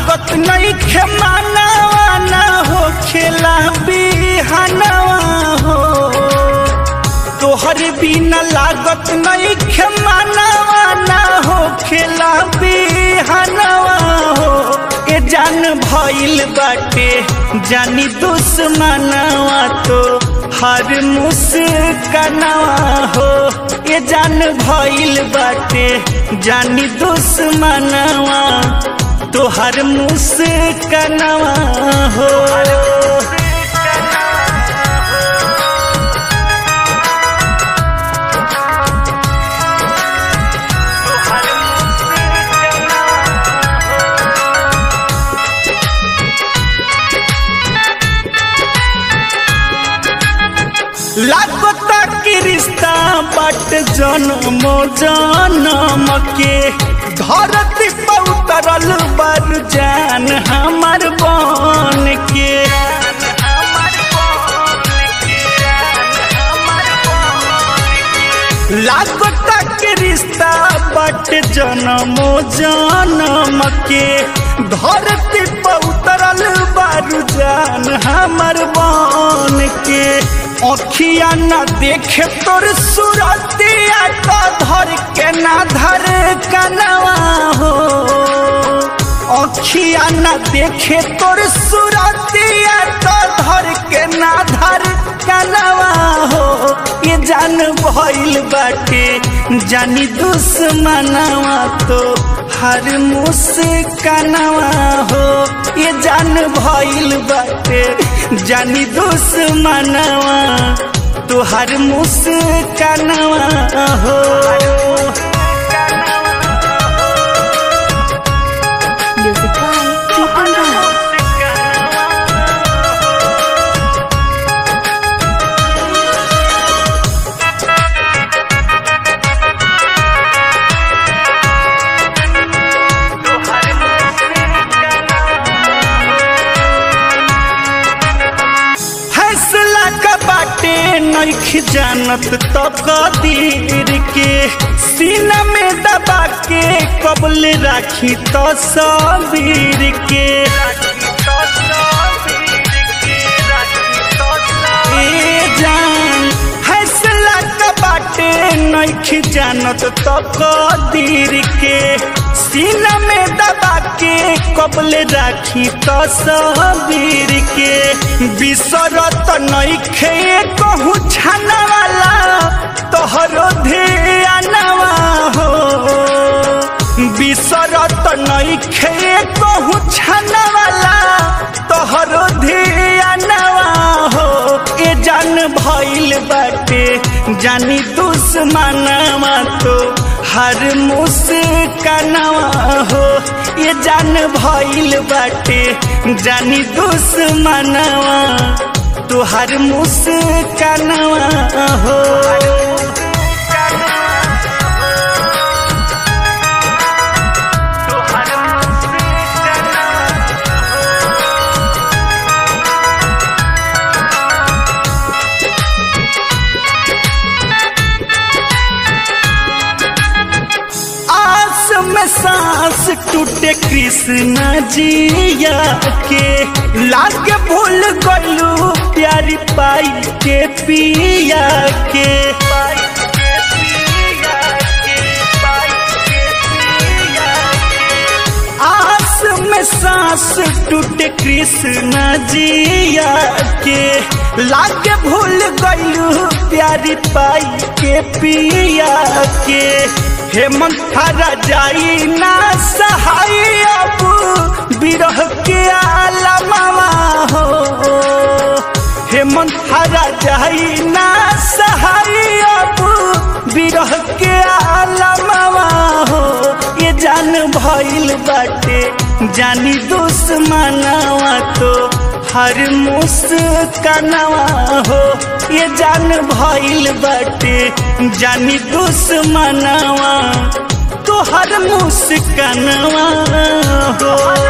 लागत नहीं खेमानवा ना हो खेला बिहानवा हो तोहर बिना लागत नहीं खेमानवा ना हो खेला बिहानवा हो ए जान भइल बाटे जानी दुश्मनवा तो हर मुस्कनवा हो ए जान भइल बाटे जानी दुश्मनवा तो हर मुस्कनवा हो लागता कि रिश्ता बट जन्म जन्म के धरती पर उतरल बर जान हमर बन के लागता कि रिश्ता बट जन्म जन्म के धरती पर उतरल बर जान हमर बन के अखिया न देखे तोर सुरतिया तो धर के ना धर कनवा हो अखिया न देखे तोर सुरतिया तो धर के ना धर कनवा हो ये जान भइल बाटे जानी दुश्मनवा तो हर मुस्कनवा हो ये जान भइल बाटे जानी दुश्मनवा तो हर मुस्कनवा हो Music by Keaton Rao. फैसला का बाटे नइख जानत तो कदीर के सीना में दबा के कबल राखी तो सबीर के ए जान फैसला का बाटे नइख जानत तो कदीर के सीना में दबा के कबल राखी तो सबीर के बिसरत नइखे कहूँ छाना वाला तोहरो ध्यानवा हो बिसरत नइखे कहूँ छाना वाला तोहरो ध्यानवा हो ए जान भइल बाटे जानी दुश्मनवा तो हर मुस्कनवा हो ये जान भइल बाटे जानी दुश्मनवा तो हर मुस्कनवा हो आस में सांस टूटे कृष्ण जिया के लागे भूल गलू प्यारी पाई के पिया के आस में सांस टूटे कृष्ण जिया के लागे भूल गलू प्यारी पाई के पिया के हेमंत थारा जाई ना सहाय अब बिरह के आलमवा हो हेमंत थारा जाई ना सहाय अब बिरह के आलमवा हो ये जान भइल बाटे जानी दुश्मनवा तो हर मुस्कनवा हो ये जान भइल बाटे जानी दुश्मनवा तो हर मुस्कनवा हो